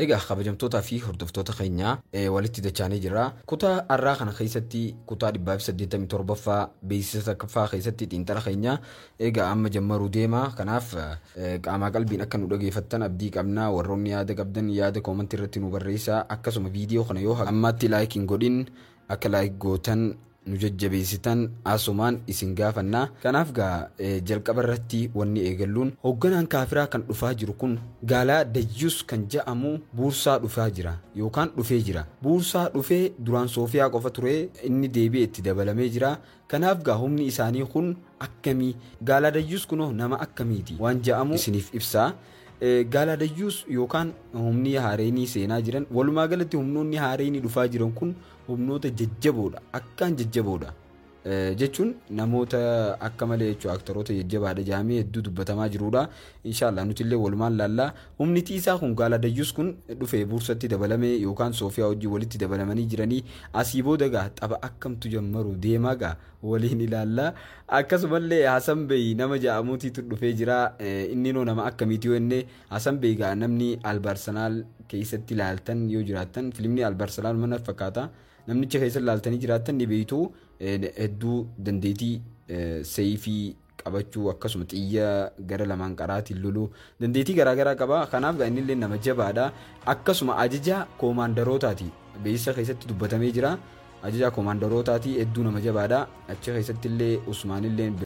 Egaa kabajamtootaa fi hordoftoota keenyaa walitti dachaanii jira. Kutaa har'aa kana keessatti kutaa dhibbaa fi saddeettamii torbaffaa beeksisa takkaffaa keessatti xiinxala keenya egaa amma jammaruu deema. Kanaaf qaamaa qalbiin akka nu dhageeffattan abdii qabna. Warroonni yaada qabdan yaada koomantii irratti nu barreessaa. Akkasuma viidiyoo kana yoo ammaatti laayik hin godhin akka laayik gootan nu jajjabeessitan asumaan isin gaafanna kanaaf gaa jalqaba irratti wanni eegalluun hoogganaan kaafiraa kan dhufaa jiru kun gaalaa dayyus kan jedhamu buursaa dhufaa jira yookaan dhufee jira buursaa dhufee duraan soofiyaa qofa ture inni deebi'ee itti dabalamee jira kanaaf gaa humni isaanii kun akkamii gaalaa dayyus kunoo nama akkamiiti waan jedhamu isiniif ibsaa. Gaalaa dayyus yookaan humni haareenii seenaa jiran walumaa galatti humnoonni haareenii dhufaa jiran kun humnoota jajjaboodha akkaan jajjaboodha jechuun namoota akka malee jechuudha aktoroota jajjabaadha jaamee hedduu dubbatamaa jirudha inshaallah nuti illee walumaan laallaa humni tiisaa kun gaalaa dayyus kun dhufee buursatti dabalamee yookaan soofiyaa wajjin walitti dabalamanii jiranii asii booda gaa tapha akkamtu jammaru deemaa gaa waliin ilaallaa akkasumallee Hasan Bey nama ja'amuutiitu dhufee jira inni noo nama akkamiiti yoo inni Hasan Bey gaa namni albarsanaal keessatti ilaaltan yoo jiraattan filimni albarsanaal mana fakkaata namnicha keessa ilaaltanii jiraattan ni beeytu hedduu dandeetii seeyfii qabachuu akkasuma xiyya gara lamaan qaraatiin loluu dandeetii garaagaraa qaba kanaaf gaa inni illee nama jabaadha akkasuma ajaja koomaandarootaati beeksisa keessatti dubbatamee jira. ajajaa koomaandarootaati hedduu nama jabaadha achi keessatti illee usmaan illee